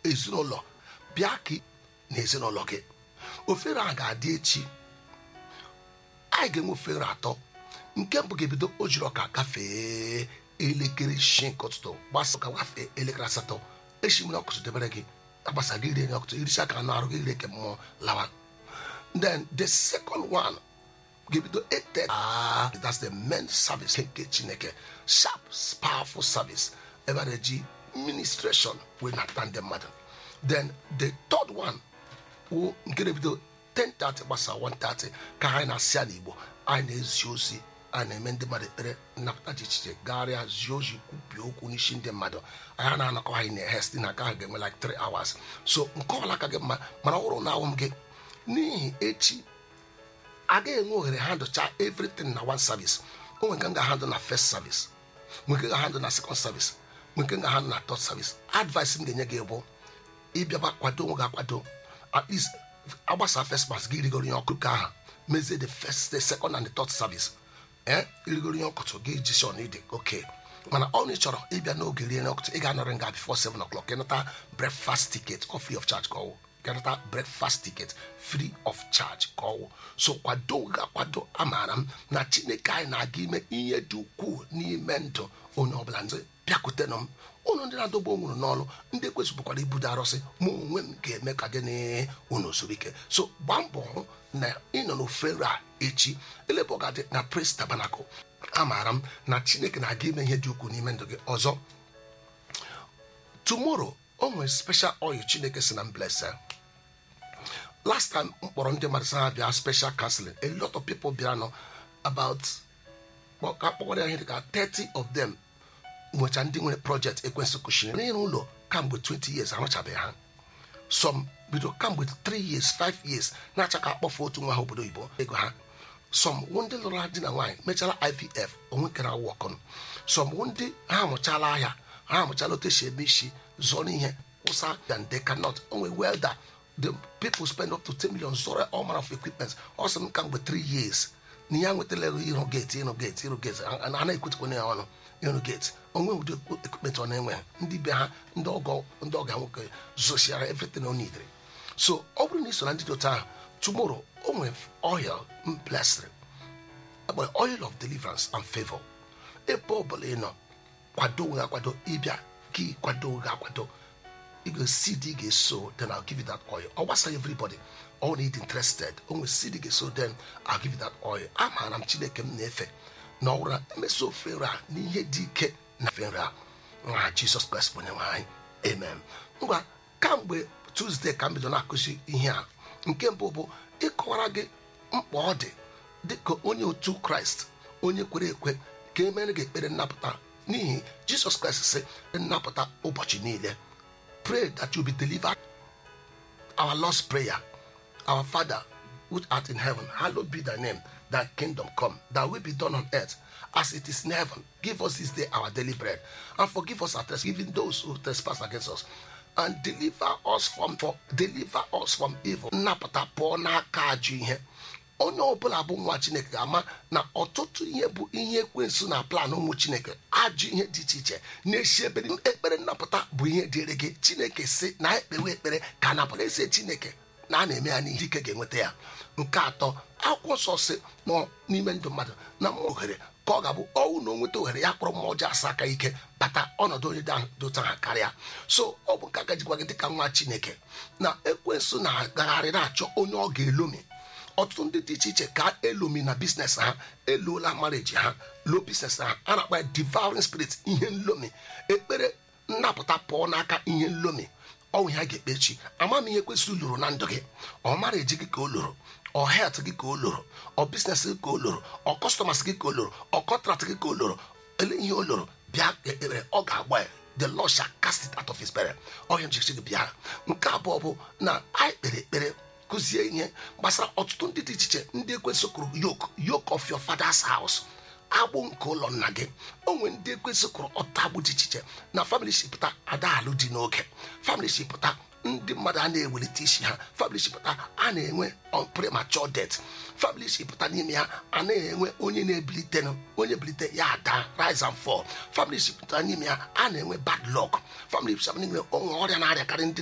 ezinụlọ bịa ka na ezinụlọ gị ofere a ga-adị echi anyị ga-enwe ofere atọ nke mbụ ga-ebido o jiri ọka gafee elekere isii nke ụtụtụ gbasa ka gafee elekere asatọ echi mmiri ọkụtụ debere gị agbasa gị rie ọkụtụ iricha aka anụ arụ gị ire ke mmụọ lawa then the second one ga-ebido 8:30 ah that's the main service nke chineke sharp powerful service ebe a na-eji ministration wee nata ndị mmadụ then the third one wụ nke na-ebido 10:30 gbasa 1:30 ka anyị na-asị ya n'igbo anyị na-ezi ozi anyị na-eme ndị mmadụ ekpere nnapụta dị iche iche gagharịa zie ozi kwupie okwu n'isi ndị mmadụ anyị na-anakọ anyị na-ehe site na aka ha ga-enwe like 3 hours so nke ọbụla ka gị mma mana ọ bụrụ na awụ m gị n'ihi echi agaghị enwe ohere handụcha everything na one service o nwere nke m ga-ahandụ na first service nwere nke ga-ahandụ na second service nwere nke m ga-ahandụ na third service advice m ga-enye gị bụ ịbịaba kwado onwe gị akwado at least agbasa first mass gị rigoro ihe ọkụ ka ahụ mezie the first the second and the third service ee irigoro ihe ọkụtụ gị jison ide oke mana ọ na ị chọrọ ịbịa n'oge rie ọkụtụ ị ga-anọrị nga before 7 o'clock ịnata breakfast ticket or free of charge ka ọwụ ịnata breakfast ticket free of charge ka ọwụ so kwado ga-akwado amaara m na chineke anyị na-aga ime ihe dị ukwuu n'ime ndụ onye ọbụla ndị bịakwutenụ m ụnụ ndị na-adọgbu onwuru n'ọrụ ndị ekwesịbụkwara ibudo arụsị ma onwe m ga-eme ka gịnị unu zuru ike so gbaa mbọ hụ na ịnọ n'ofere a echi elebe ọ ga-adị na praise tabernacle amaara m na chineke na-aga ime ihe dị ukwuu n'ime ndụ gị ọzọ tomorrow o nwere special oil chineke si na mblesa last time m kpọrọ ndị mmadụ sa ha bịa special counseling a lot of people bịara nọ about ka kpọkwara ya ihe dịka 30 of them nwecha ndị nwere project ekwensị kụchiri n'ịrụ ụlọ kamgbe 20 years arụchabeghị ha some bido kamgbe 3 years 5 years na-acha ka akpọfe otu nwa ha obodo oyibo ego ha some wụ ndị lụrụ ha di na nwaanyị mechara ivf onwe kere awụ ọkụnụ some wụ ndị ha amụchala ahịa ha amụchala otu esi eme isi zụọ n'ihe wụsa and they cannot onwe welder the people spend up to 10 million zụrụ all manner of equipment ọ sị m kamgbe 3 years na ya nwetala ego ịrụ gate ịrụ gate ịrụ gate a na-ekwetekwana ya ọnụ ịrụ gate onwe ụdị ekwupụta ọ na-enwe ndị be ha ndị ọgọ ndị ọga nwoke zosiara everything o nidere so ọ bụrụ na ị so na ndị dị otu ahụ tomorrow o nwere oil m blessed akpọrọ oil of deliverance and favor ebe ọbụla ị nọ kwado onwe akwado ịbịa gị kwado onwe akwado ị ga-esi dị ị ga-eso then I'll give you that oil ọ gbasara everybody all need interested o nwere seed ị ga-eso then I'll give you that oil amaara m chineke m na-efe na ọwụrụ na emeso ofere a n'ihe dị ike na ofere a nwa jizọs kraịst bụ onye nwe anyị amen ngwa kamgbe tuzdee ka m bido na-akụzi ihe a nke mbụ bụ ịkọwara gị mkpa ọ dị dịka onye otu kraịst onye kwere ekwe ka emere gị ekpere nnapụta n'ihi jizọs kraịst sị nnapụta ụbọchị niile pray that you be delivered our lord's prayer our father which art in heaven hallowed be thy name thy kingdom come thy will be done on earth as it is in heaven give us this day our daily bread and forgive us our trespasses even those who trespass against us and deliver us from for deliver us from evil nnapụta pụọ n'aka ajọ ihe onye ọbụla bụ nwa chineke ga-ama na ọtụtụ ihe bụ ihe ekwensu na plan ụmụ chineke ajụ ihe dị iche iche na-esi ebe ekpere nnapụta bụ ihe dịrị gị chineke si na ekpewe ekpere ka napụta esi chineke na a na-eme ya n'ihe ike ga-enweta ya nke atọ akwụkwọ nsọ si nọ n'ime ndụ mmadụ na mmụọ ohere ka ọ ga-abụ ọnwụ na o nweta ohere ya kpọrọ mmụọ ọjọọ asa aka ike bata ọnọdụ onye dota ha karịa so ọ bụ nke aka jikwa gị dịka nwa chineke na ekwensu na-agagharị na-achọ onye ọ ga-elomi ọtụtụ ndị dị iche iche ka elomi na biznes ha eluola mareji ha lo biznes ha a na-akpa ya devouring spirit ihe nlomi ekpere nnapụta pụọ n'aka ihe nlomi ọnwụ ha ga-ekpe echi ama m ihe kwesịrị lụrụ na ndụ gị ọ mara eji gị ka o lụrụ ọ het gị ka o lụrụ ọ biznes gị ka o lụrụ ọ kọstọmas gị ka o lụrụ ọ kọntrakt gị ka o lụrụ ele ihe o lụrụ bịa ekpere ọ ga-agba ya the lord shall cast it out of his bere ọhịa mjichi gị bịa nke abụọ bụ na anyị kpere ekpere kụzie ihe gbasara ọtụtụ ndị dị iche iche ndị ekwesịkwuru yoke yoke of your father's house agbụ nke ụlọ nna gị onwe ndị ekwesịkwuru ọtụtụ agbụ dị iche iche na famili shipụta adaalụ dị n'oge famili shipụta ndị mmadụ a na-ewelite isi ha famili shipụta a na-enwe premature death famili shipụta n'ime ha a na-enwe onye na-ebilite onye bilite ya ada rise and fall famili shipụta n'ime ha a na-enwe bad luck famili shipụta n'ime onwe ọrịa na-arịakarị ndị